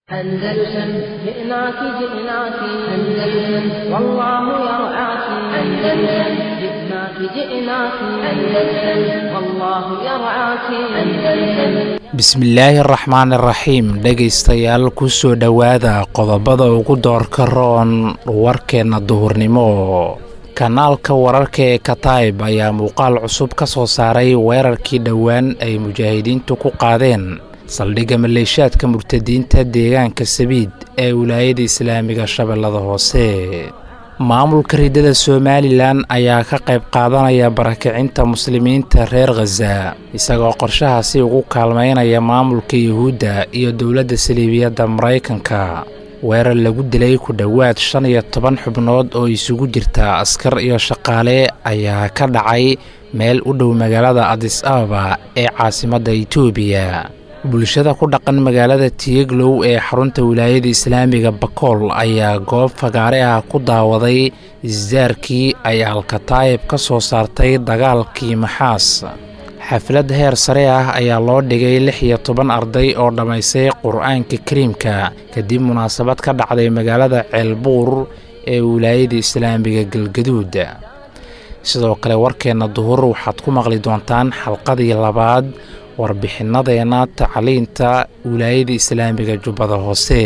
أندلسن جئناك جئناك أندلسن والله يرعاك أندلسن جئناك جئناك أندلسن والله يرعاك أندلسن bismillaahi araxmaan iraxiim dhegaystayaal kusoo dhowaada qodobada ugu doorka roon warkeenna duhurnimo kanaalka wararka ee katayb ayaa muuqaal cusub ka soo saaray weerarkii dhowaan ay mujaahidiintu ku qaadeen saldhigga maleeshaadka murtadiinta deegaanka sabiid ee wilaayada islaamiga shabeellada hoose maamulka riddada somalilan ayaa ka qayb qaadanaya barakicinta muslimiinta reer khaza isagoo qorshahaasi ugu kaalmaynaya maamulka yuhuudda iyo dowladda saliibiyadda maraykanka weerar lagu dilay ku dhowaad shan iyo toban xubnood oo isugu jirta askar iyo shaqaale ayaa ka dhacay meel u dhow magaalada adis ababa ee caasimadda itoobiya bulshada ku dhaqan magaalada tiyeglow ee xarunta wilaayada islaamiga bakool ayaa goob fagaare ah ku daawaday isdaarkii ay alkataayib ka soo saartay dagaalkii maxaas xaflad heer sare ah ayaa loo dhigay lix iyo toban arday oo dhammaystay qur-aanka kariimka kadib munaasabad ka dhacday magaalada ceelbuur ee wilaayada islaamiga galgaduud sidoo kale warkeenna duhur waxaad ku maqli doontaan xalqadii labaad warbixinnadeena tacliinta wilaayada islaamiga jubbada hoose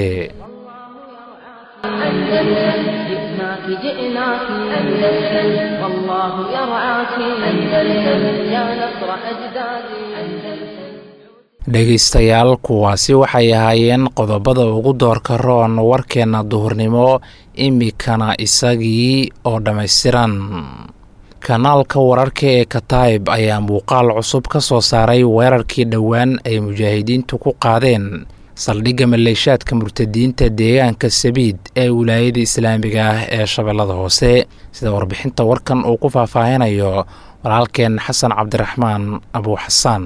أندلسن جئناك جئناك أندلسن والله يرعاك أندلسن يا نصر أجدادي أندلسن dhegaystayaal kuwaasi waxay ahaayeen qodobada ugu doorka roon warkeenna duhurnimo imikana isagii oo dhammaystiran kanaalka wararka ee katayb ayaa muuqaal cusub ka soo saaray weerarkii dhowaan ay mujaahidiintu ku qaadeen saldhigga maleeshaadka murtadiinta deegaanka sabiid ee wilaayada islaamiga ah ee shabeellada hoose sida warbixinta warkan uu ku faahfaahinayo walaalkeen xasan cabdiraxmaan abuu xasaan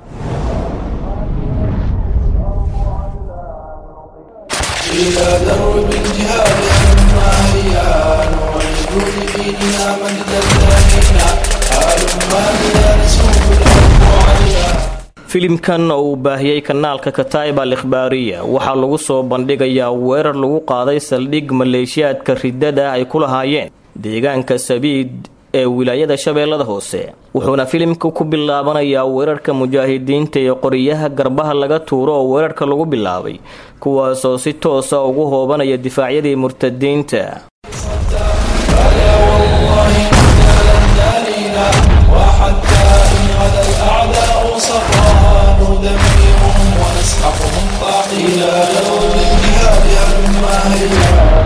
إلى درب الجهاد هما هيا نعيد لديننا مجدا ثانينا هلما بنا نسوق الحب عليا filimkan oo uu baahiyey kanaalka kataib al ikhbaariya waxaa lagu soo bandhigayaa weerar lagu qaaday saldhig maleeshiyaadka riddada ay ku lahaayeen deegaanka sabiid ee wilaayada shabeellada hoose wuxuuna filimka ku bilaabanayaa weerarka mujaahidiinta ee qoriyaha garbaha laga tuuro oo weerarka lagu bilaabay kuwaasoo si toosa ugu hoobanaya difaacyadii murtadiinta فلا والله إنا لن نالينا وحتى إن غدا الأعداء صفا ندمرهم ونسحقهم طاحينا درب الجهاد هلما هيا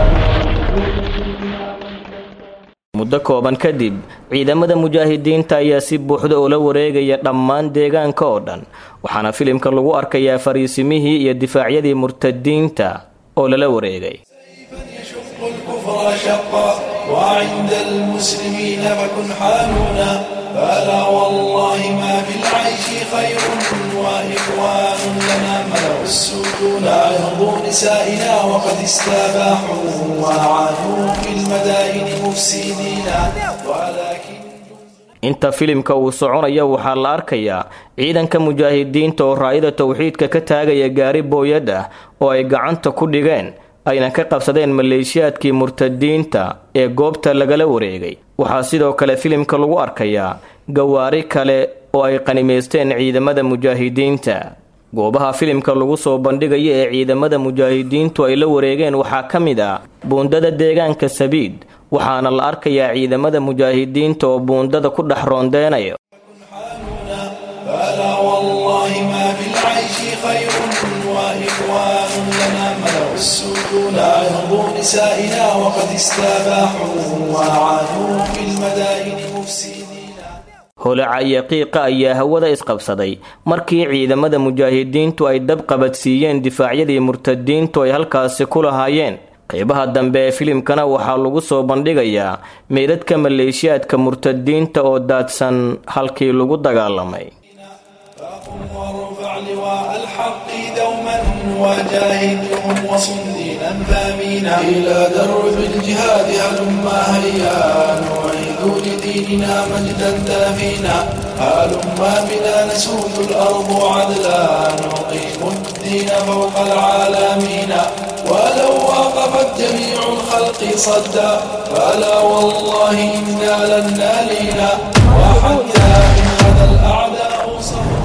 muddo kooban kadib ciidamada mujaahidiinta ayaa si buuxda ula wareegaya dhammaan deegaanka oo dhan waxaana filimka lagu arkayaa fariisimihii iyo difaacyadii murtadiinta oo lala wareegay يشق الكفر شقا وعند المسلمين فكن حالنا فلا والله ما في العيش خير وإخوان لنا ملأوا السجون لا يرضوا نسائنا وقد استباحوا وعانوا في المدائن مفسدين ولكن inta filimka uu soconaya waxaa la arkayaa ciidanka mujaahidiinta oo raayada towxiidka ka taagaya gaari booyad ah oo ay gacanta ku dhigeen ayna ka qabsadeen maleeshiyaadkii murtadiinta ee goobta lagala wareegay waxaa sidoo kale filimka lagu arkayaa gawaari kale oo ay qanimaysteen ciidamada mujaahidiinta goobaha filimka lagu soo bandhigaya ee ciidamada mujaahidiintu ay la wareegeen waxaa ka mid ah buundada deegaanka sabiid waxaana la arkayaa ciidamada mujaahidiinta oo buundada ku dhex roondeenaya فلا والله ما في العيش خير وإخوان لنا ملأوا السجون لا يرضوا نسائنا وقد استباحوا وعانوا في المدائن مفسدين holaca iyo qiiqa ayaa hawada isqabsaday markii ciidamada mujaahidiintu ay dab qabadsiiyeen difaacyadii murtadiintu ay halkaasi ku lahaayeen qeybaha dambe ee filimkana waxaa lagu soo bandhigayaa meydadka maleeshiyaadka murtadiinta oo daadsan halkii lagu dagaalamay فقم وارفع لواء الحق دوما وجاهدهم وصن دينا ثامينا إلى درب الجهاد هلما هيا نعيد جعلوا لديننا مجدا دافينا هلما بنا نسود الأرض عدلا نقيم الدين فوق العالمين ولو وقفت جميع الخلق صدا فلا والله إنا لن نالينا وحتى إن غدا الأعداء صفا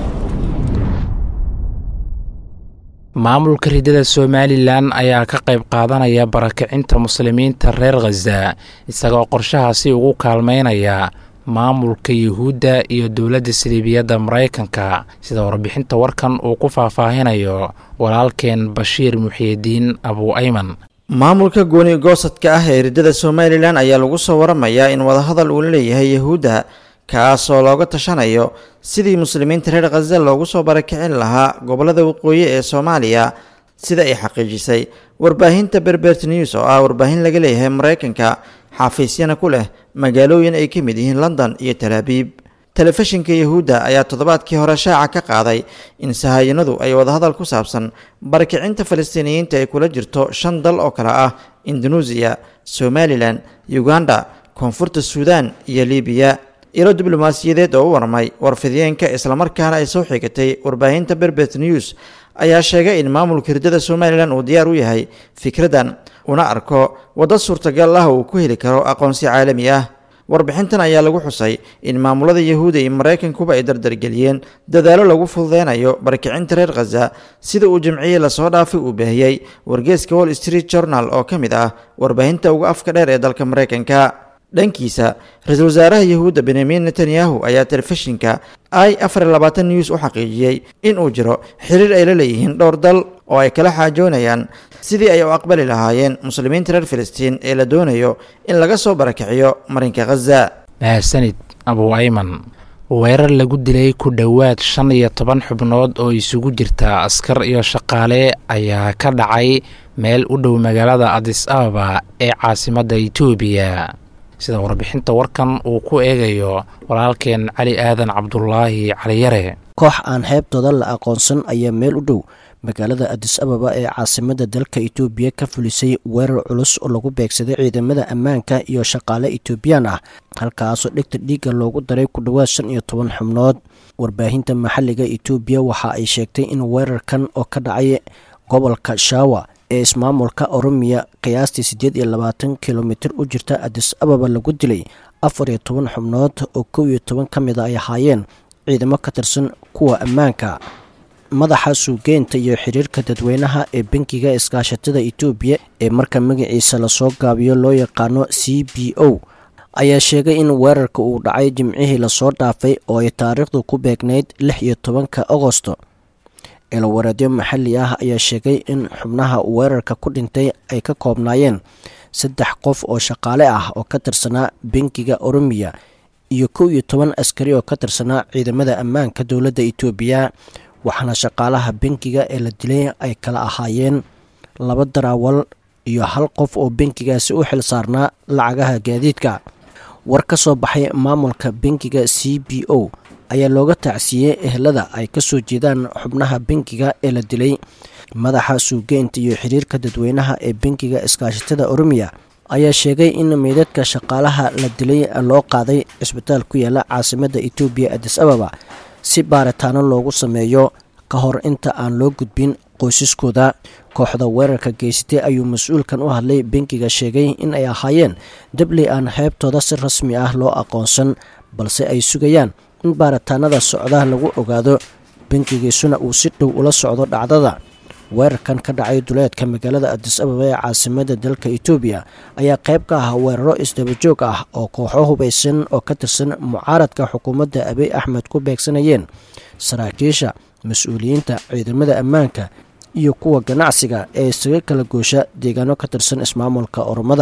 maamulka ridada somalilan ayaa ka qayb qaadanaya barakicinta muslimiinta reer khaza isagoo qorshahaasi ugu kaalmeynaya maamulka yuhuudda iyo dowladda siliibiyadda maraykanka sida warbixinta warkan uu ku faahfaahinayo walaalkeen bashiir muxiidiin abu ayman maamulka gooni goosadka ah ee ridada somalilan ayaa lagu soo waramayaa in wadahadal uu leeyahay yahuudda kaasoo looga tashanayo sidii muslimiinta reer khaza loogu soo barakicin lahaa gobolada waqooyi ee soomaaliya sida ay xaqiijisay warbaahinta berbert news oo ah warbaahin laga leeyahay maraykanka xafiisyana ku leh magaalooyin ay ka mid yihiin london iyo talaabiib telefishinka yahuudda ayaa toddobaadkii hore shaaca ka qaaday in sahayanadu ay wadahadal ku saabsan barakicinta falastiiniyiinta ay kula jirto shan dal oo kale ah indoneesiya somalilan uganda koonfurta suudan iyo libiya ilo diblomaasiyadeed oo u warmay warfidiyeenka islamarkaana ay soo xigatay warbaahinta berbet news ayaa sheegay in maamulka hirdada somalilan uu diyaar u yahay fikraddan una arko waddo suurtagal ah uu ku heli karo aqoonsi caalami ah warbixintan ayaa lagu xusay in maamulada yahuuda iyo maraykankuba ay dardargeliyeen dadaalo lagu fududeynayo barakicinta reer khaza sida uu jamciyey lasoo dhaafay uu baahiyey wargeeska wall street journal oo ka mid ah warbaahinta uga afka dheer ee dalka maraykanka dhankiisa ra-iisul wasaaraha yahuudda benyamin netanyahu ayaa telefishinka i afar iyo labaatan news u xaqiijiyey in uu jiro xiriir ay la leeyihiin dhowr dal oo ay kala xaajoonayaan sidii ay u aqbali lahaayeen muslimiinta reer filistiin ee la doonayo in laga soo barakiciyo marinka khaza mahadsanid abu ayman weerar lagu dilay ku dhowaad shan iyo toban xubnood oo isugu jirta askar iyo shaqaale ayaa ka dhacay meel u dhow magaalada adis ababa ee caasimadda itoobiya sida warbixinta warkan uu ku eegayo walaalkeen cali aadan cabdulaahi caliyare koox aan xeebtooda la aqoonsan ayaa meel u dhow magaalada adis ababa ee caasimadda dalka itoobiya ka fulisay weerar culus oo lagu beegsaday ciidamada ammaanka iyo shaqaale itoobiyaan ah halkaasoo dhegta dhiigga loogu daray ku dhowaad shan iyo toban xubnood warbaahinta maxalliga itoobiya waxa ay sheegtay in weerarkan oo ka dhacay gobolka shawa ee ismaamulka oromiya qiyaastii siddeed iyo labaatan kilomitir u jirta adis ababa lagu dilay afar iyo toban xubnood oo kow iyo toban ka mid a ay ahaayeen ciidamo ka tirsan kuwa ammaanka madaxa suugeynta iyo xiriirka dadweynaha ee bankiga iskaashatada itoobiya ee marka magaciisa lasoo gaabiyo loo yaqaano c b o ayaa sheegay in weerarka uu dhacay jimcihii lasoo dhaafay oo ay taariikhdu ku beegnayd lix iyo tobanka agosto eelawareedyo maxalli ah ayaa sheegay in xubnaha weerarka ku dhintay ay ka koobnaayeen saddex qof oo shaqaale ah oo ka tirsanaa bankiga oromiya iyo kow iyo toban askari oo ka tirsanaa ciidamada ammaanka dowladda itoobiya waxaana shaqaalaha bankiga ee la dilay ay kala ahaayeen laba daraawal iyo hal qof oo bankigaasi u xil saarnaa lacagaha gaadiidka war ka soo baxay maamulka bankiga c b o ayaa looga tacsiiyey ehelada ay ka soo jeedaan xubnaha bankiga ee la dilay madaxa suugeynta iyo xiriirka dadweynaha ee bankiga iskaashatada oromiya ayaa sheegay in meydadka shaqaalaha la dilay loo qaaday cisbitaal ku yaala caasimadda itoobiya adis ababa si baaritaano loogu sameeyo ka hor inta aan loo gudbin qoysaskooda kooxda weerarka geysatay ayuu mas-uulkan u hadlay bankiga sheegay in ay ahaayeen dabley aan xeebtooda si rasmi ah loo aqoonsan balse ay sugayaan in baaritaanada socda lagu ogaado bankigiisuna uu si dhow ula socdo dhacdada weerarkan ka dhacay duleedka magaalada adis ababa ee caasimada dalka itoobiya ayaa qayb ka ah weeraro isdabajoog ah oo kooxo hubaysan oo ka tirsan mucaaradka xukuumadda abiy axmed ku beegsanayeen saraakiisha mas-uuliyiinta ciidamada ammaanka iyo kuwa ganacsiga ee isaga kala goosha deegaano ka tirsan ismaamulka oromada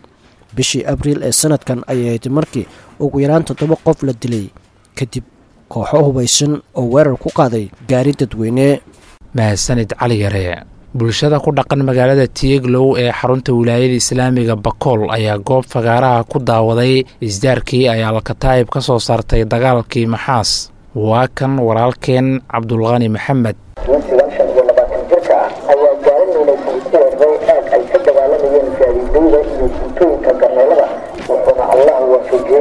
bishii abriil ee sanadkan ayay ahayd markii ugu yaraan toddoba qof la dilay kadib kooxo hubaysan oo weerar ku qaaday gaari dadweyne mahadsanid cali yare bulshada ku dhaqan magaalada tieglow ee xarunta wilaayada islaamiga bakool ayaa goob fagaaraha ku daawaday isdaarkii ay alkataa'ib ka soo saartay dagaalkii maxaas waa kan walaalkeen cabdulqani maxamed wiilkiigan shan iyo labaatan jirka ah ayaa gaari miinaysan ku weeraray aag ay ka dagaalamayeen gaadiidayda iyo guutooyinka garneelada wuxuuna allah waafajiyey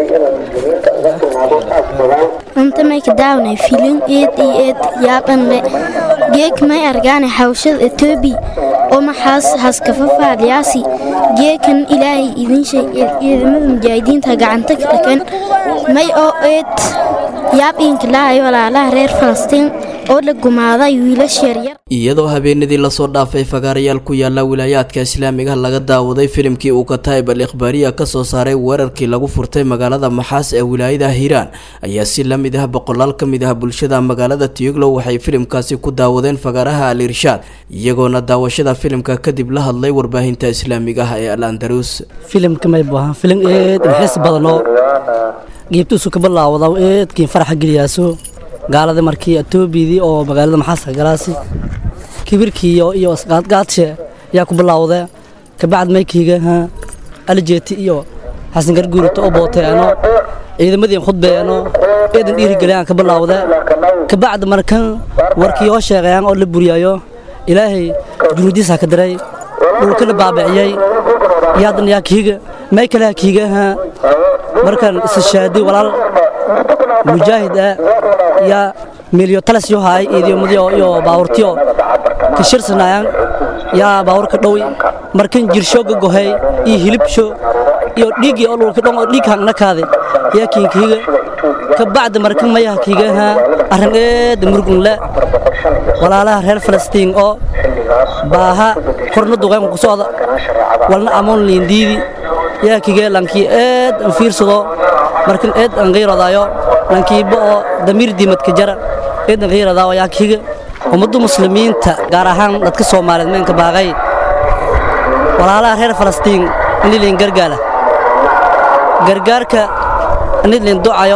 daawnay filin eed iyo eed yaabanle geeg may argaane hawshada etoobiya oo maxaas haskafafaadyaasi geekan ilaahay idinshay ciidamada mujaahidiinta gacanta ka dhagan may oo eed yaab iinkilaahay walaalaha reer falastiin oo la gumaaday wiilash yaryar iyadoo habeenadii lasoo dhaafay fagaarayaal ku yaala wilaayaadka islaamiga laga daawaday filimkii uu kataib al ikhbaariya ka soo saaray weerarkii lagu furtay magaalada maxaas ee wilaayada hiiraan ayaa si la mid ah boqolaal ka mid ah bulshada magaalada tiyuglow waxay filimkaasi ku daawadeen fagaaraha al irshaad iyagoona daawashada filimka kadib la hadlay warbaahinta islaamiga ah ee al andalus filimka may buahaan filim eed xiis badanoo geebtuusu ka bilaawda eedkiin faraxa geliyaaso gaalada markii atoobiyadii oo magaalada maxaaska galaasi kibirkii iyo isqaadqaadshe yaa ku bilaawdee kabacd maykiiga alijeeti iyo xasan garguurito oo booteeno ciidamadiin khudbeeno eedan dhiirigeliyaan ka bilaawdee kabacd markan warkii oo sheegayaan oo la buriyaayo ilaahay junuudiisa ka diray dhulkana baabiciyey yaadan yaa kiiga may kaleha kiiga markan isashaadi walaal mujaahid ah yaa milyo talas yo haay iidiyomadyo iyo baawurtiyo kashirsanayaan yaa baawurka dhowi markan jirsho gagohay iyo hilibsho iyo dhiiggii oo dhulka dhon oo dhiig hangnakaade yaa kiinkiiga kabacda markan mayaha kiigaha arrin eeda murugunle walaalaha reer falastiin oo baaha korna duqaynka ku socda walna amoon liindiidi yaa kigee lankii eed an fiirsado markan eed an qiiradaayo lankiiba oo damiir diimadka jara eed an qiiradaayo yaa kiga ummadda muslimiinta gaar ahaan dadka soomaaliyeed meenka baaqay walaalaha reer falastiin nilin gargaala gargaarka nilin ducayo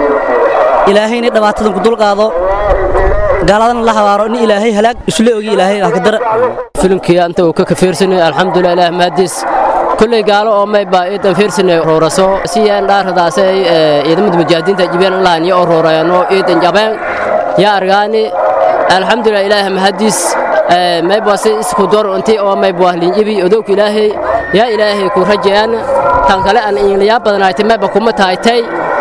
ilaahayna dhibaatadan ku dulqaado gaaladana la habaaro in ilaahay halaag isla ogi ilaahay ah ka dara filimkii anta uu ka kafiirsanay alxamdulilah ilaah mahadiis kulley gaalo oo may baa iidan fiirsanay rooraso si aan dhaaradaas ay ciidamada mujaahidiinta jibeen laan iyo roorayano iidan jabeen yaa argaani alxamdulilah ilaah mahadiis may baa si isku door intii oo may baa linjibi odowka ilaahay yaa ilaahay ku rajayaan tan kale aan inliyaa badanaaytay may baa kuma taaytay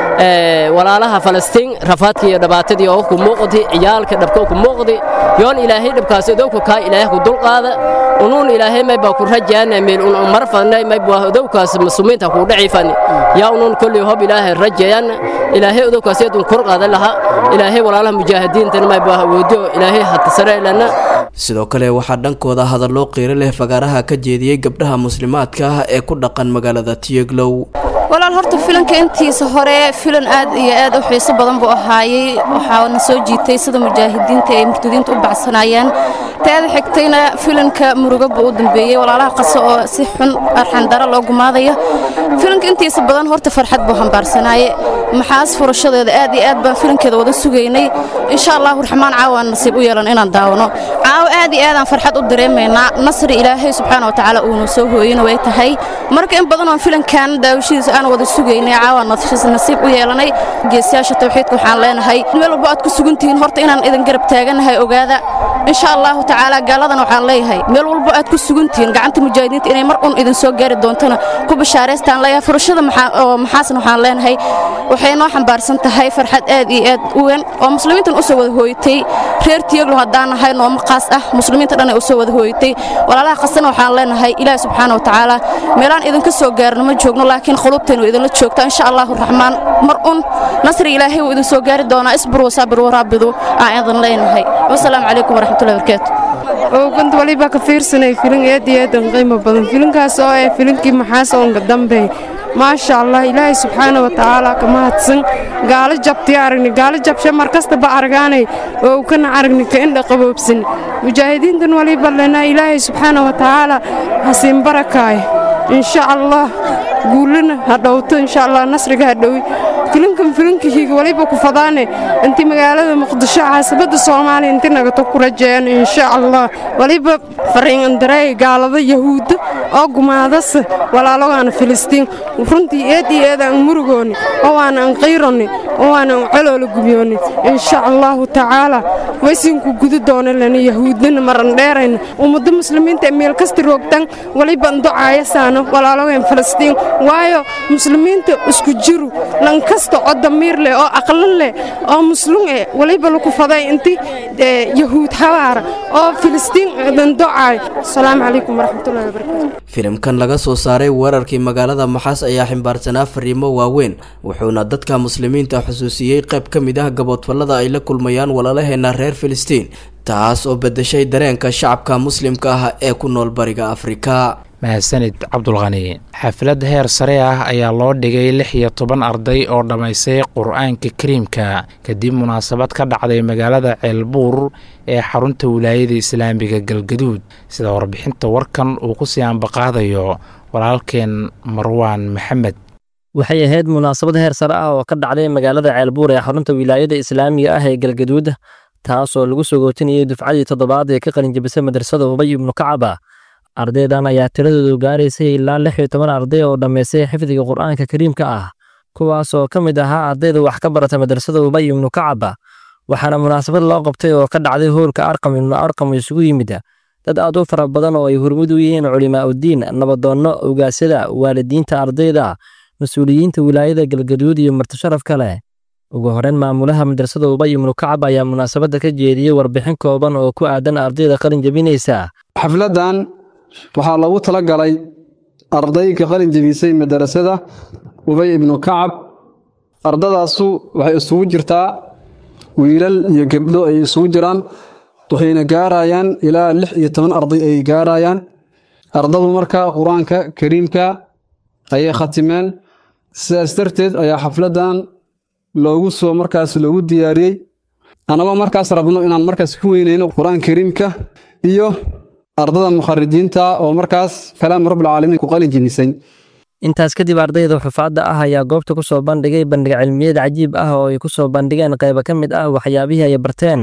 walaalaha falastiin rafaadkii iyo dhibaatadii oo ku muuqdi ciyaalka dhabka ku muuqdi yoon ilaahay dhabkaas odowka kaa ilaahay ku dulqaada unuun ilaahay may baa ku rajaana meel un mar fadnay may baa odowkaas muslimiinta ku dhacifan yaa unuun kulli hob ilaahay rajayaan ilaahay odowkaas yadun kor qaada laha ilaahay walaalaha mujaahidiintan may baa awoodo ilaahay hatasare lana sidoo kale waxaa dhankooda hadallo qiiro leh fagaaraha ka jeediyey gabdhaha muslimaadka ah ee ku dhaqan magaalada tiyeglow walaal horta filanka intiisa hore filan aad iyo aad u xiiso badan buu ahaayey waxaana soo jiitay sida mujaahidiinta ay murtadiinta u baxsanayeen teeda xigtayna filanka murugo buu u dambeeyey walaalaha qaso oo si xun arxandaro loo gumaadayo filanka intiisa badan horta farxad buu hambaarsanaaye maxaas furashadeeda aad iyo aad baan filankeeda wada sugaynay insha allahu raxmaan caawaan nasiib u yeelan inaan daawano caawo aad iyo aadaan farxad u dareemaynaa nasri ilaahay subxaana watacaala uunu soo hooyina way tahay marka in badan oon filankan daawashadiisa aan wada sugaynay caawaan nasiib u yeelanay geesiyaasha tawxiidka waxaan leenahay meel walba aad ku sugantihiin horta inaan idin garab taaganahay ogaada insha allahu tacaala gaaladan waxaan leeyahay meel walba aad ku sugantihiin gacanta mujaahidiinta inay mar un idin soo gaari doontona ku bashaaraystaan leeyahay furashada maxaasan waxaan leenahay waxay noo xambaarsan tahay farxad aad iyo aad u weyn oo muslimiintan u soo wada hooyatay reer tiyaglo haddaan nahay nooma qaas ah muslimiinta dhan ay u soo wada hooyatay walaalaha qasana waxaan leenahay ilaahi subxaana wa tacaala meelaan idinka soo gaarno ma joogno laakiin qulubteen way idinla joogtaa insha allahu raxmaan mar un nasri ilaahay wuu idin soo gaari doonaa isbir wasaabir waraabidu aan idin leenahay wasalaamu calaykum waraxmatullahi barakaatu ooganta walibaa ka fiirsanay filin aad iyo aadan qiimo badan filinkaas oo ah filinkii maxaas oonka dambe maasha allah ilaahay subxaana wa tacaala ka mahadsan gaalo jabtii aragni gaalo jabshe mar kastaba argaanay oo kana aragni ka indha qaboobsan mujaahidiintan waliba lena ilaahay subxaana wa tacaala hasiin barakaay insha allah guulana ha dhowto insha allah nasriga ha dhowi filinkan filinkihiiga waliba ku fadaane inti magaalada muqdisho caasabadda soomaaliya inti nagato ku rajeeyaan insha allah waliba fariinandareey gaalada yahuudda oo gumaadase walaalogaana filistiin runtii eed iyo eed aan murugooni oo waana an qiironi oo waana an coloola gubyooni insha allahu tacaala waysinku gudu doona lana yahuudnana maran dheerayna ummadda muslimiinta meel kasta roogtan waliba nducaayasaano walaalogeen filistiin waayo muslimiinta isku jiru lankas kasta oo damiir leh oo aqlan leh oo muslum eh waliba laku faday inti yahuud habaara oo filistiin dandocaay asalaamu calaykum waraxmatullahi wabarakaatu filimkan laga soo saaray weerarkii magaalada maxaas ayaa ximbaarsanaa fariimo waaweyn wuxuuna dadka muslimiinta xusuusiyey qayb ka mid ah gaboodfallada ay la kulmayaan walaalaheena reer filistiin taas oo bedeshay dareenka shacabka muslimka ah ee ku nool bariga afrika mahadsanid cabdulqani xaflad heer sare ah ayaa loo dhigay lix iyo toban arday oo dhammaystay qur-aanka kariimka kadib munaasabad ka dhacday magaalada ceelbuur ee xarunta wilaayada islaamiga galgaduud sida warbixinta warkan uu ku sii ambaqaadayo walaalkeen marwaan maxamed waxay ahayd munaasabad heer sare ah oo ka dhacday magaalada ceelbuur ee xarunta wilaayada islaamiga ah ee galgaduud taasoo lagu sogootinayay dufcadii toddobaad ee ka qalinjabisay madrasada ubay ibnu kacaba ardaydan ayaa tiradoodu gaaraysay ilaa lix iyo toban arday oo dhammaystay xifdiga qur'aanka kariimka ah kuwaas oo ka mid ahaa ardayda wax ka barata madrasada ubay ibnu kacaba waxaana munaasabad loo qabtay oo ka dhacday hoolka arqam ibnu arqam isugu yimid dad aad u fara badan oo ay hormud u yihiin culimaa uddiin nabadoonno ogaasyada waalidiinta ardayda mas-uuliyiinta wilaayada galgaduud iyo martisharaf kale ugu horeyn maamulaha madrasada ubay ibnu kacab ayaa munaasabadda ka jeediyey warbixin kooban oo ku aadan ardayda qalin jebinaysa xafladan waxaa loogu talagalay ardayga qalin jebisay madarasada ubay ibnu kacab ardadaasu waxay isugu jirtaa wiilal iyo gebdho ay isugu jiraan waxayna gaarayaan ilaa lix iyo toban arday ay gaarayaan ardadu marka qur-aanka kariimka ayay khatimeen sidaas darteed ayaa xafladan loogu soo markaas loogu diyaariyey annagoo markaas rabno inaan markaas ku weyneyno qur-aan kariimka iyo ardada mukharijiinta oo markaas kalaam rabbilcaalamiin ku qalin jebisay intaas kadib ardayda xufaadda ah ayaa goobta ku soo bandhigay bandhig cilmiyeed cajiib ah oo ay ku soo bandhigeen qaybo ka mid ah waxyaabihii ay barteen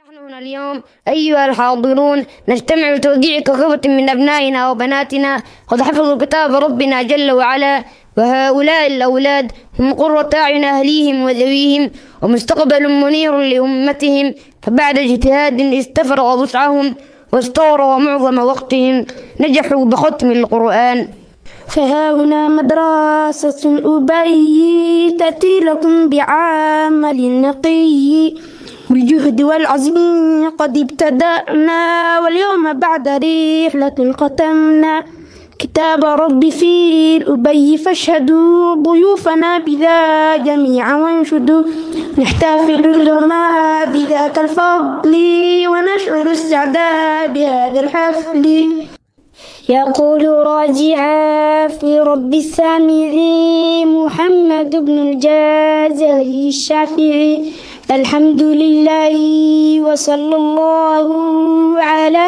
اليوم أيها الحاضرون نجتمع لتوزيع كركبة من أبنائنا وبناتنا قد حفظوا كتاب ربنا جل وعلا وهؤلاء الأولاد هم قرة أعين أهليهم وذويهم ومستقبل منير لأمتهم فبعد اجتهاد استفرغ وسعهم واستوروا معظم وقتهم نجحوا بختم القرآن فها هنا مدرسة الأبي تأتي لكم بعمل نقي بالجهد والعزم قد ابتدأنا واليوم بعد رحلة ختمنا كتاب ربي في الأبي فاشهدوا ضيوفنا بذا جميعا وانشدوا نحتفل لهما بذاك الفضل ونشعر السعداء بهذا الحفل يقول راجعا في رب السامعي محمد بن الجازري الشافعي الحمد لله وصلى الله على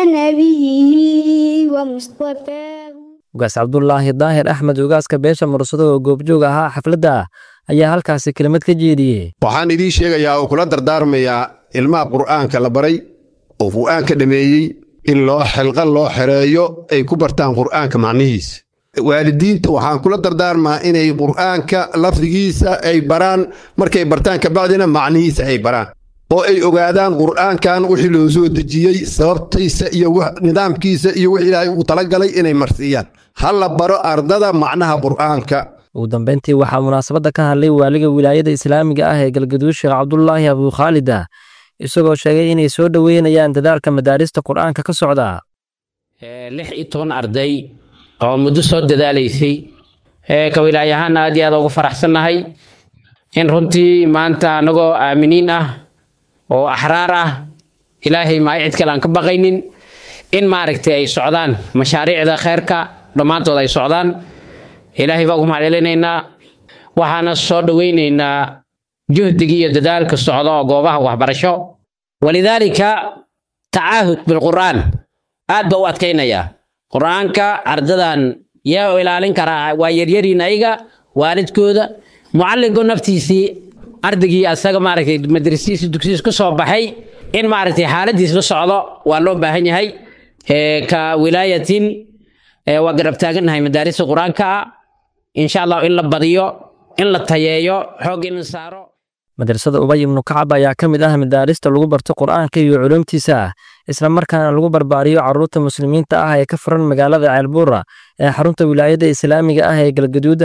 نبيه ومصطفاه ugaas cabdulaahi daahir axmed ugaaska beesha mursado oo goobjoog ahaa xafladda ayaa halkaasi kelimad ka jeediyey waxaan idiin sheegayaa oo kula dardaarmayaa ilmaha qur'aanka la baray oo qur'aanka dhameeyey in loo xilqan loo xereeyo ay ku bartaan qur'aanka macnihiisa waalidiinta waxaan kula dardaarmaa inay qur'aanka lafdigiisa ay baraan markay bartaan kabacdina macnihiisa ay baraan oo ay ogaadaan qur'aankan wixii loo soo dejiyey sababtiisa iyo nidaamkiisa iyo wix ilaahay uu talagalay inay marsiiyaan ha la baro ardada macnaha qur'aanka ugu dambeyntii waxaa munaasabadda ka hadlay waaliga wilaayada islaamiga ah ee galgaduud sheekh cabdulaahi abukhaalid ah isagoo sheegay inay soo dhoweynayaan dadaalka madaarista qur'aanka ka socda lix iyo toban arday oo muddo soo dadaalaysay ka wilaayo ahaan aad iyo aad ugu faraxsannahay in runtii maanta annagoo aaminiin ah oo axraar ah ilaahay maa cid kale aan ka baqaynin in maaragtay ay socdaan mashaariicda kheyrka dhammaantood ay socdaan ilaahay baa ugu mahadcelinaynaa waxaana soo dhoweynaynaa juhdigii iyo dadaalka socda oo goobaha waxbarasho walidaalika tacaahud bilqur'aan aad ba u adkaynayaa qur'aanka ardadan yaa u ilaalin karaa waa yaryariin ayaga waalidkooda mucallinku naftiisii ardaygii asaga maaragtay madrasiisi dugsiis ku soo baxay in maaragtay xaaladiis la socdo waa loo baahan yahay ka wilaayatin waa garab taagannahay madaarista qur-aanka insha allah in la badiyo in la tayeeyo xoog in la saaro madrasada ubay ibnu kacab ayaa ka mid ah madaarista lagu barto qur'aanka iyo culuumtiisa isla markaana lagu barbaariyo carruurta muslimiinta ah ee ka furan magaalada ceelbuura ee xarunta wilaayada islaamiga ah ee galgaduuda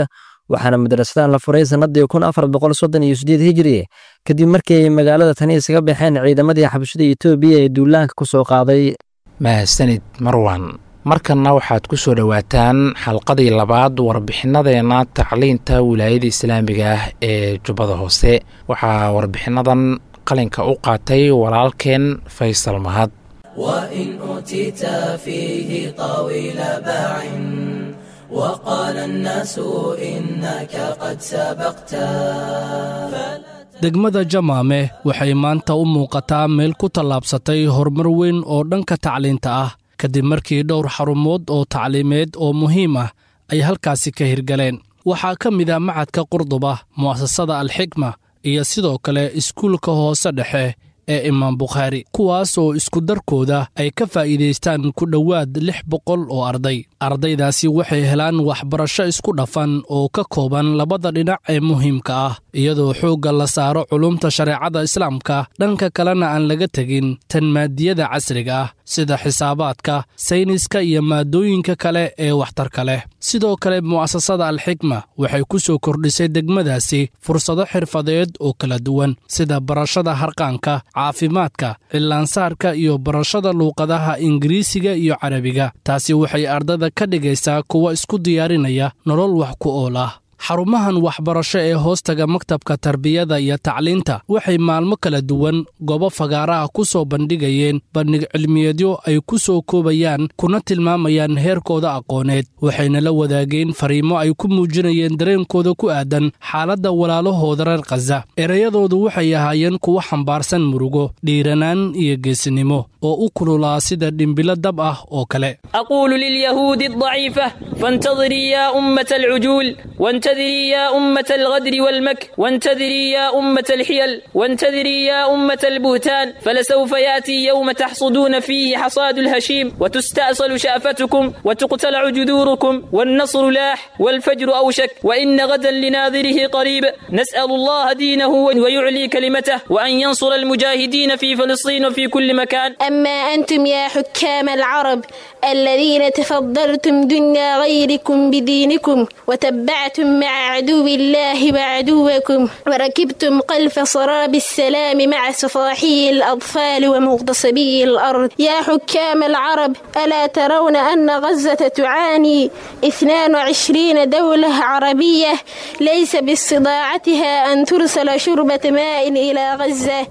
waxaana madrasadan la furay sannadii kun afar boqol soddon iyo sideed hijiri kadib markii ay magaalada tani isaga baxeen ciidamadii xabashada etoobiya ee duulaanka ku soo qaaday mahadsanid marwan markanna waxaad ku soo dhowaataan xalqadii labaad warbixinadeenna tacliinta wilaayada islaamiga ah ee jubbada hoose waxaa warbixinadan qalinka u qaatay walaalkeen faysal mahad وإن أوتيت فيه طويل باع وقال الناس إنك قد سبقت degmada jamaame waxay maanta u muuqataa meel ku tallaabsatay horumar weyn oo dhanka tacliinta ah kadib markii dhowr xarumood oo tacliimeed oo muhiim ah ay halkaasi ka hirgaleen waxaa ka mid a macadka qurduba mu'asasada alxikma iyo sidoo kale iskuulka hoose dhexe ee imaam bukhaari kuwaas oo iskudarkooda ay ka faa'iidaystaan ku dhowaad lix boqol oo arday ardaydaasi waxay helaan waxbarasho isku dhafan oo ka kooban labada dhinac ee muhiimka ah iyadoo xoogga la saaro culumta shareecada islaamka dhanka kalena aan laga tegin tan maadiyada casriga ah sida xisaabaadka sayniska iyo maadooyinka kale ee waxtarka leh sidoo kale mu'asasada alxikma waxay ku soo kordhisay degmadaasi fursado xirfadeed oo kala duwan sida barashada harqaanka caafimaadka cillaansaarka iyo barashada luuqadaha ingiriisiga iyo carabiga taasi waxay ardada ka dhigaysaa kuwa isku diyaarinaya nolol wax ku ool ah xarumahan waxbarasho ee hoostaga maktabka tarbiyada iyo tacliinta waxay maalmo kala duwan goobo fagaaraha ku soo bandhigayeen bandhig cilmiyeedyo ay ku soo koobayaan kuna tilmaamayaan heerkooda aqooneed waxayna la wadaageen fariimo ay ku muujinayeen dareenkooda ku aadan xaaladda walaalahooda reer khaza ereyadoodu waxay ahaayeen kuwo xambaarsan murugo dhiiranaan iyo geesinimo oo u kululaa sida dhimbilo dab ah oo kale أقول لليهود الضعيفة فانتظري يا أمة العجول وانتظري يا أمة الغدر والمكر وانتظري يا أمة الحيل وانتظري يا أمة البهتان فلسوف يأتي يوم تحصدون فيه حصاد الهشيم وتستأصل شأفتكم وتقتلع جذوركم والنصر لاح والفجر أوشك وإن غدا لناظره قريب نسأل الله دينه ويعلي كلمته وأن ينصر المجاهدين في فلسطين وفي كل مكان أما أنتم يا حكام العرب الذين تفضلتم دنيا غيركم بدينكم وتبعتم مع عدو الله وعدوكم وركبتم قلف صراب السلام مع صفاحي الأطفال ومغتصبي الأرض يا حكام العرب ألا ترون أن غزة تعاني 22 دولة عربية ليس باستطاعتها أن ترسل شربة ماء إلى غزة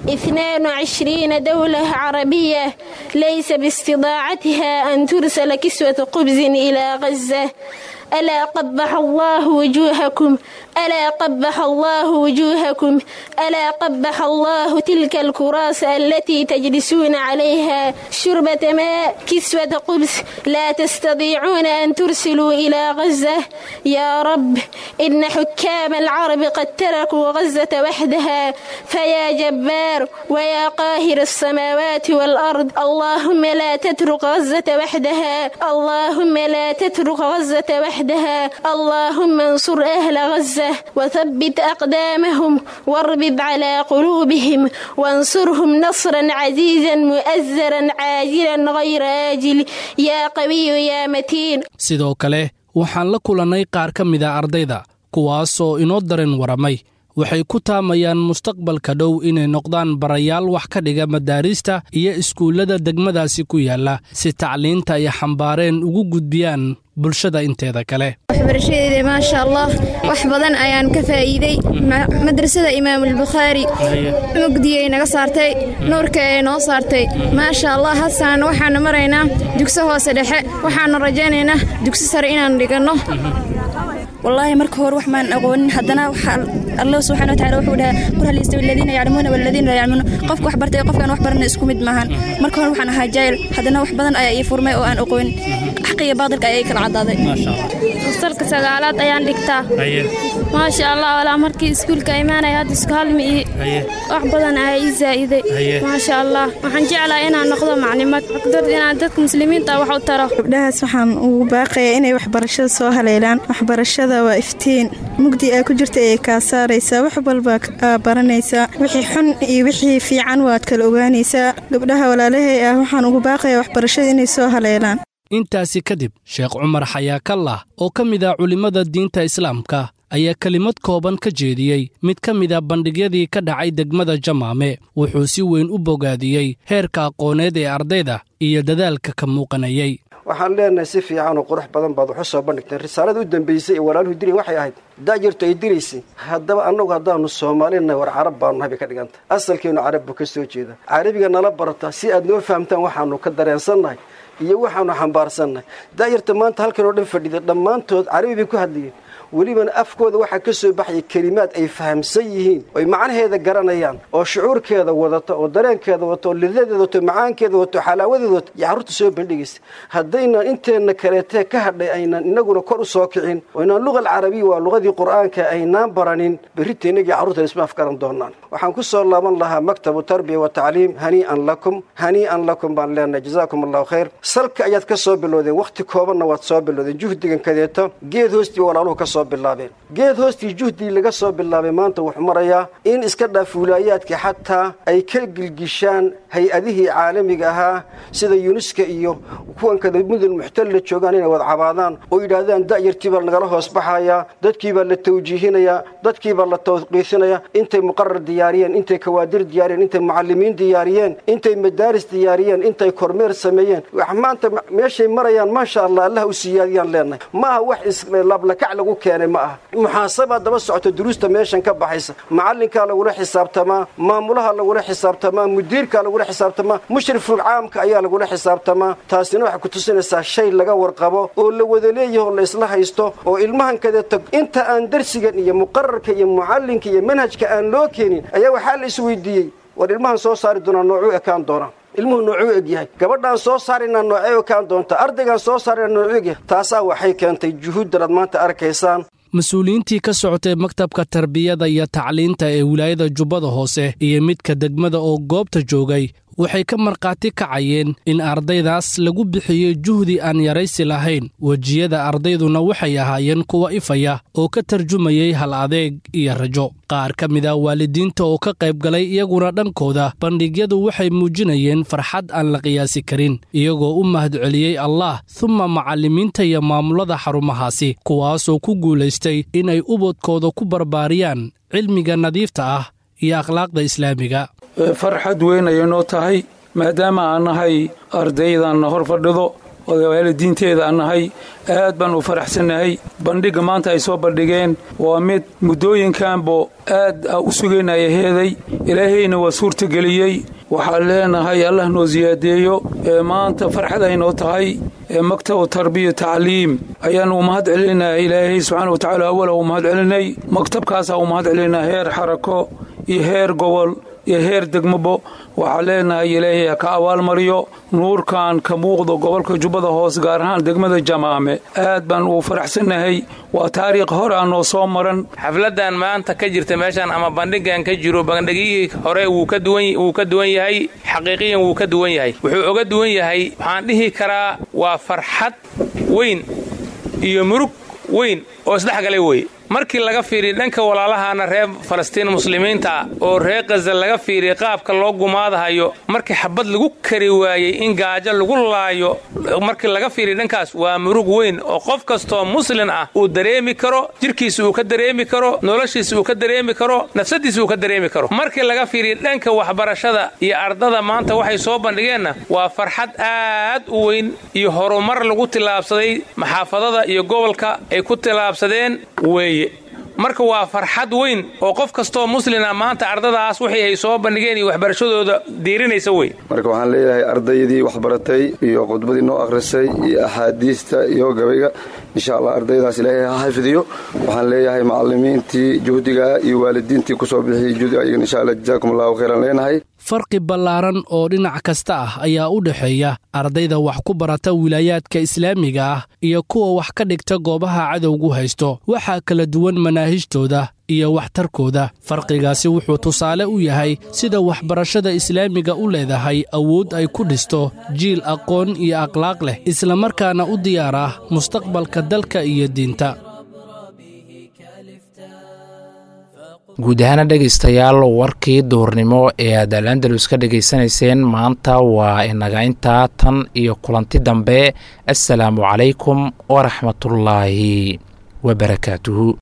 22 دولة عربية ليس باستطاعتها أن ترسل كسوة خبز إلى غزة ألا قبح الله وجوهكم ألا قبح الله وجوهكم ألا قبح الله تلك الكراس التي تجلسون عليها شربة ماء كسوة خبز لا تستطيعون أن ترسلوا إلى غزة يا رب إن حكام العرب قد تركوا غزة وحدها فيا جبار ويا قاهر السماوات والأرض اللهم لا تترك غزة وحدها اللهم لا تترك غزة وحدها اللهم انصر أهل غزة وثبت أقدامهم واربب على قلوبهم وانصرهم نصرا عزيزا مؤزرا عاجلا غير آجل يا قوي يا متين sidoo kale waxaan la kulannay qaar ka mid a ardayda kuwaasoo inoo dareen waramay waxay ku taamayaan mustaqbalka dhow inay noqdaan barayaal wax ka dhiga madaarista iyo iskuullada degmadaasi ku yaalla si tacliinta ay xambaareen ugu gudbiyaan bulshada inteeda kale waxbarashadeeda maasha allah wax badan ayaan ka faa'iiday madrasada imaamulbukhaari mugdiyay naga saartay nuurka ee noo saartay maasha allah hadsaan waxaanu maraynaa dugso hoose dhexe waxaanu rajaynaynaa dugso sare inaan dhiganno والله marka hore wax maan aqoonin haddana allah subxaana watacaala wuxuu dhahaa qul hal yastawi aladiina yaclamuuna waladiina laa yaclamuuna qofka wax bartay qofkaan wax barana isku mid maahan marka hore waxaan ahaa jaahil haddana wax badan ayaa ii furmay oo aan aqoonin xaqa iyo baadilka ayaa ii kala caddaaday fasalka sagaalaad ayaan dhigtaa maasha allah walaa markii iskuulka imaanaya hadda isku halmi ii wax badan ayaa ii zaa'iday maasha allah waxaan jeclaa inaan noqdo maclimad dad inaan dadka muslimiinta wax u taro gabdhahaas waxaan ugu baaqayaa inay waxbarashada soo haleelaan waxbarashada waa iftiin mugdi aa ku jirta ee kaa saaraysaa wax walba aa baranaysaa wixii xun iyo wixii fiican waad kala ogaanaysaa gabdhaha walaalahay ah waxaan ugu baaqayaa waxbarashada inay soo haleelaan intaasi kadib sheekh cumar xayaakallah oo ka mid ah culimmada diinta islaamka ayaa kelimad kooban ka jeediyey mid ka mid a bandhigyadii ka dhacay degmada jamaame wuxuu si weyn u bogaadiyey heerka aqooneed ee ardayda iyo dadaalka ka muuqanayey waxaan leenahay si fiican oo qurux badan baad waxu soo bandhigteen risaalada u dambaysay ee walaaluhu diri waxay ahayd da'yartu ay diraysay haddaba annagu haddaanu soomaalinahay war carab baanu nahay bay ka dhiganta asalkeenu carab buu ka soo jeeda carabiga nala barataa si aad noo fahamtaan waxaanu ka dareensannahay iyo waxaanu xambaarsannahay da'yarta maanta halkan oo dhan fadhida dhammaantood carabi bay ku hadlayeen welibana afkooda waxaa ka soo baxaya kelimaad ay fahamsan yihiin oy macnaheeda garanayaan oo shucuurkeeda wadata oo dareenkeeda wata oo lidadeeda wato macaankeeda wato xalaawadeeda wato iyo carruurta soo bandhigaysa haddaynan inteenna kaleetee ka hadhay aynan inaguna kor u soo kicin oo inaan luqa alcarabiya waa luqadii qur'aanka aynaan baranin berrita inagii carruurta isma afgaran doonaan waxaan ku soo laaban lahaa maktabu tarbiya wa tacliim hanii'an lakum hanii'an lakum baan leenahay jazaakum allahu khayr salka ayaad ka soo bilowdeen wakhti koobanna waad soo bilowdeen juhdigan kadeeto geed hoostii walaaluhu ka soo bilaabeen geed hoostii juhdii laga soo bilaabay maanta wuxuu marayaa in iska dhaaf wiilaayaadkii xataa ay ka gilgishaan hay-adihii caalamiga ahaa sida yunuska iyo kuwan kada mudul muxtalla joogaan inay wad cabaadaan oo yidhaahdaan da'yartii baa nagala hoos baxayaa dadkii baa la tawjiihinayaa dadkii baa la tawqiifinayaa intay muqarar diyaariyeen intay kawaadir diyaariyeen intay mucalimiin diyaariyeen intay madaaris diyaariyeen intay kormeer sameeyeen wax maanta meeshay marayaan maasha allah allah u siyaadiyaan leenahay maaha wax islablakac lagu keenay ma aha muxaasabaa daba socota duruusta meeshan ka baxaysa macalinkaa lagula xisaabtamaa maamulaha lagula xisaabtamaa mudiirkaa lagula xisaabtamaa mushriful caamka ayaa lagula xisaabtamaa taasina waxay ku tusinaysaa shay laga warqabo oo la wada leeyaho la isla haysto oo ilmahan kadeeto inta aan darsigan iyo muqararka iyo mucallinka iyo manhajka aan loo keenin ayaa waxaa la isweydiiyey war ilmahan soo saari doonaa noocuu ekaan doonaa ilmuhu noocuu egyahay gabadhaan soo saaraynaa noocee ekaan doonta ardaygaan soo saaraynaa noocuu egyahay taasaa waxay keentay juhuuddan aad maanta arkaysaan mas-uuliyiintii ka socotay maktabka tarbiyada iyo tacliinta ee wilaayada jubbada hoose iyo midka degmada oo goobta joogay waxay ka markhaati kacayeen in ardaydaas lagu bixiyey juhdi aan yaraysi lahayn wejiyada ardayduna waxay ahaayeen kuwa ifaya oo ka tarjumayey hal adeeg iyo rajo qaar ka mid a waalidiinta oo ka qayb galay iyaguna dhankooda bandhigyadu waxay muujinayeen farxad aan la qiyaasi karin iyagoo u mahadceliyey allah humma macallimiinta iyo maamulada xarumahaasi kuwaasoo ku guulaystay inay ubadkooda ku barbaariyaan cilmiga nadiifta ah iyo akhlaaqda islaamiga farxad weyn ayay noo tahay maadaama aan nahay ardaydanna hor fadhido waalidiinteeda aan nahay aad baan u faraxsannahay bandhigga maanta ay soo bandhigeen waa mid muddooyinkanbo aad u sugaynaya heeday ilaahayna waa suurtageliyey waxaan leenahay allah noo siyaadeeyo ee maanta farxad ay noo tahay ee maktabu tarbiya tacliim ayaan u mahad celinaa ilaahay subxaana wa tacaala awala u mahad celinay maktabkaasaa u mahad celinaa heer xarako iyo heer gobol iyo heer degmabo waxaa leenahay ilaahay ha ka abaalmariyo nuurkan ka muuqdo gobolka jubbada hoos gaar ahaan degmada jamaame aad baan uu faraxsannahay waa taariikh hore aan noo soo maran xafladan maanta ka jirta meeshan ama bandhigan ka jiro bandhigihii hore wuu ka duwan yahay xaqiiqiyan wuu ka duwan yahay wuxuu oga duwan yahay waxaan dhihi karaa waa farxad weyn iyo murug weyn oo isdhexgalay weye markii laga fiiriya dhanka walaalahaana reer falastiin muslimiinta oo reer khaza laga fiiriya qaabka loo gumaadahayo markii xabad lagu kari waayey in gaajo lagu laayo markii laga fiiriya dhankaas waa murug weyn oo qof kastoo muslin ah uu dareemi karo jirkiisa uu ka dareemi karo noloshiisa uu ka dareemi karo nafsadiisa uu ka dareemi karo markii laga fiiriya dhanka waxbarashada iyo ardada maanta waxay soo bandhigeenna waa farxad aad u weyn iyo horumar lagu tillaabsaday maxaafadada iyo gobolka ay ku tillaabsadeen weeye marka waa farxad weyn oo qof kastoo muslina maanta ardadaas wixii ay soo bandhigeen iyo waxbarashadooda diirinaysa wey marka waxaan leeyahay ardaydii waxbaratay iyo khudbadii noo akhrisay iyo axaadiista iyo gabayga insha allah ardaydaas ilaahay ha xafidiyo waxaan leeyahay macalimiintii juhdiga iyo waalidiintii kusoo bixiyey juhdiga ayagan insha allah jazaakum allahu khayran leenahay farqi ballaaran oo dhinac kasta ah ayaa u dhexeeya ardayda wax ku barata wilaayaadka islaamiga ah iyo kuwa wax ka dhigta goobaha cadowgu haysto waxaa kala duwan manaahijtooda iyo waxtarkooda farqigaasi wuxuu tusaale u yahay sida waxbarashada islaamiga u leedahay awood ay ku dhisto jiil aqoon iyo akhlaaq leh islamarkaana u diyaar ah mustaqbalka dalka iyo diinta guud ahaana dhegaystayaal warkii duurnimo ee aad al andalus ka dhegaysanayseen maanta waa inaga intaa tan iyo kulanti dambe assalaamu calaykum waraxmatullaahi wabarakaatuhu